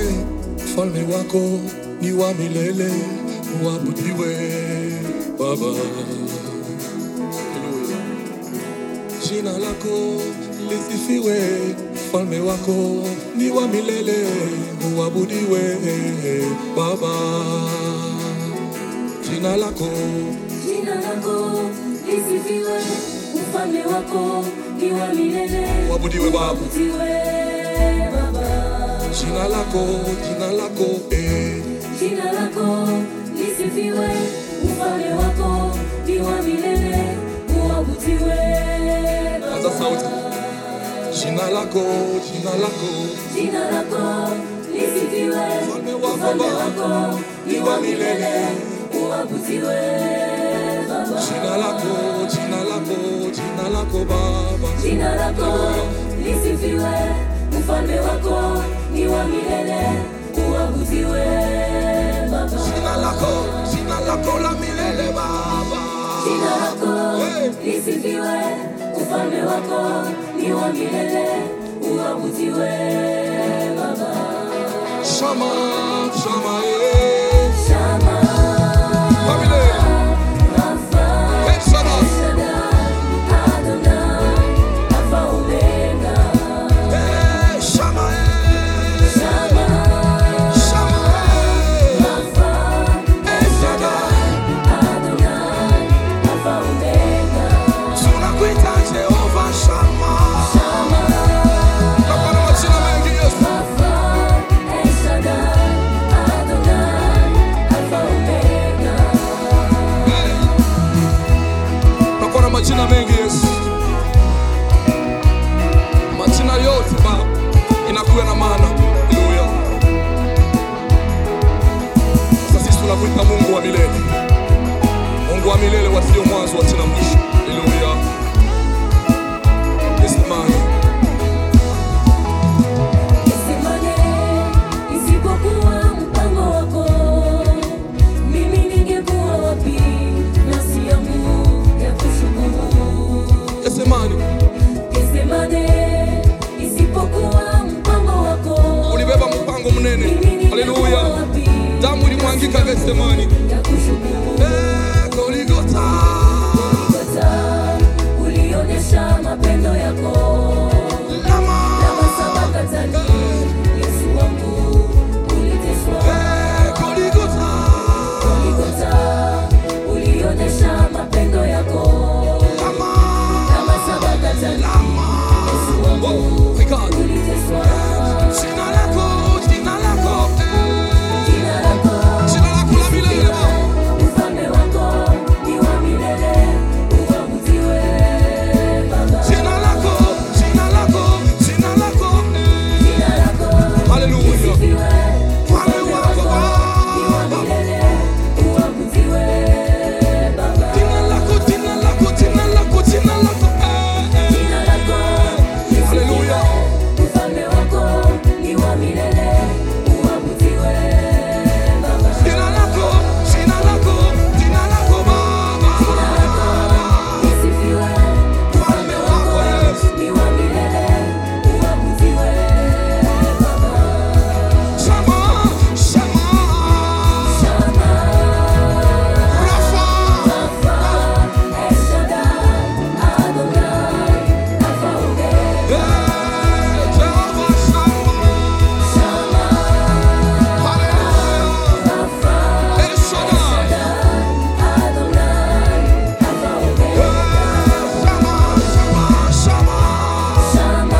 ufalme wako ni wa milele, uabudiwe Baba. Haleluya. Jina lako lisifiwe, ufalme wako ni wa milele, uabudiwe Baba. Jina lako Jina lako lisifiwe, ufalme wako ni wa milele. Uabudiwe Baba. Uabudiwe Baba. jina lako jina lako eh. Jina lako lisifiwe, ufalme wako ni wa milele. Uabudiwe Anza Baba. sauti. Jina lako jina lako Jina lako lisifiwe, Ufalme wako ufalme Baba wako ni wa milele. Uabudiwe Baba. jina lako jina lako jina lako Baba. Jina lako lisifiwe, ufalme wako ni wa milele. Uabudiwe Baba. Jina lako jina lako la milele Baba. Jina lako Hey. lisifiwe, ufalme wako ni wa milele. Uabudiwe Baba. Shama shama eh. Shama, Wa milele. Rafa, Exodus. Shaddai, Adonai, Alpha, Omega. Eh, shama eh. Shama, Shama eh. Rafa, Eh, Shaddai. Adonai, Alpha, Omega. Tunakuita Jehova Shama. Shama, Nakuwa na majina mengi Yesu. Rafa, El Shaddai, Adonai, Alpha, Omega. Nakuwa na majina mengi Yesu. Majina yote Baba inakuwa na maana. Haleluya. Sasa sisi tunakuita Mungu wa milele. Mungu wa milele wasio mwanzo wasio mwisho. Haleluya. Isimame. Isimame, isipokuwa mpango wako, mimi ningekuwa wapi? Nafsi yangu ya kushukuru. Yesemani. Isimame, isipokuwa mpango wako, Ulibeba mpango mnene. mimi ningekuwa Haleluya. wapi? Damu ilimwangika Getsemani. ya kushukuru. Eh, Golgotha. Golgotha, ulionyesha mapendo yako Lama. na masabakatani. Yesu wangu uliteswa Eh, Golgotha. Golgotha, ulionyesha mapendo yako Lama. kama sabakatani. Yesu Oh wangu my God. uliteswa. Jina lako, jina lako, eh. Jina lako Jina lako la milele Baba. ufalme wako ni wa milele. Uabudiwe Baba. Jina lako, jina lako, jina lako, eh. Jina lako Haleluya. lisifiwe. Ufalme wako ni wa Baba. milele. Uabudiwe Baba. Jina lako, jina lako, jina lako, jina lako, eh, eh. Jina lako lisifiwe. Haleluya. Ufalme wako ni wa milele. Uabudiwe Baba. Jina lako, jina lako, jina lako Baba. Jina lako lisifiwe. Ufalme wako Yesu. Ni wa milele. Uabudiwe Baba. Shama, shama. Shama, Rafa. Rafa, El Shaddai, Adonai, Alpha, Omega. Eh, Jehovah Shama. Shama, Hallelujah. Rafa, El Shaddai. Adonai, Alpha, Omega. Shama, shama, shama. Shama,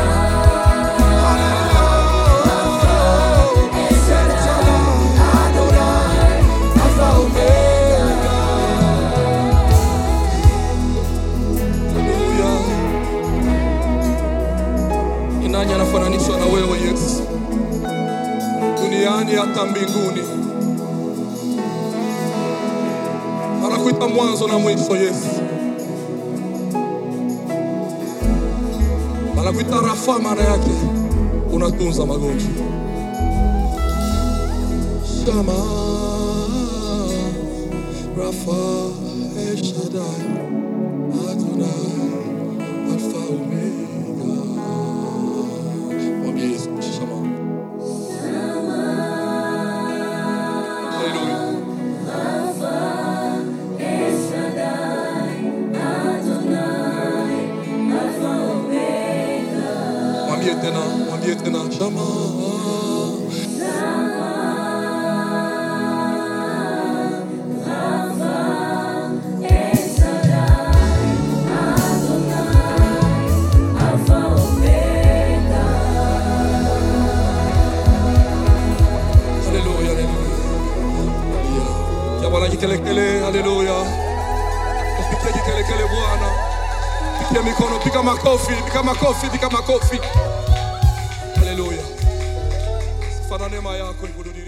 Hallelujah. El Shaddai, Adonai, Alpha, Omega. Haleluya. Ni nani anafananishwa na wewe Yesu, duniani hata mbinguni? Anakuita mwanzo na mwisho Yesu, anakuita Rafa, maana yake unatunza magonjwa. Shama, Rafa, El Shaddai, Adonai, Alpha Omega. Mwambie Yesu, shama. Shama, Piga jikelekele, haleluya. Piga jikelekele Bwana. Piga mikono, piga makofi, piga makofi, piga makofi. Haleluya. Sifa na neema yako ikududirie.